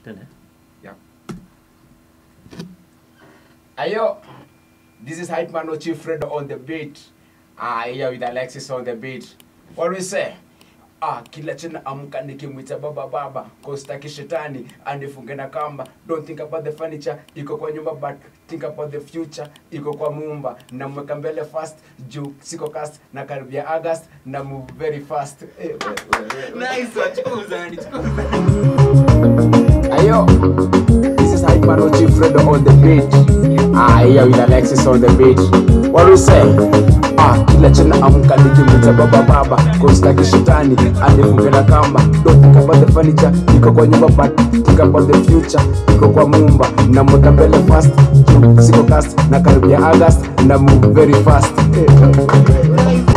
Tende. Ayo, this is Hype Man Chief Fred on the beat. Ah, here with Alexis on the beat. What do we say? Ah, kila chena amka nikimwita baba baba kostaki shetani anifunge na kamba don't think about the furniture iko kwa nyumba but think about the future iko kwa mumba namweka mbele fast juu siko cast na karibia august na move very fast eh, we- we- we- Nice one, chukuza, ni chukuza. Ayo, this is Hype Man Chief Fredo on the beat. Ah, here with Alexis on the beat. What do we say? Ah, kila chena amka nikimwita baba baba kostaki shetani anifunge na kamba don't think about the furniture iko kwa nyumba but think about the future iko kwa mumba namweka mbele fast juu siko cast na karibia august na move very fast eh, eh, eh, eh.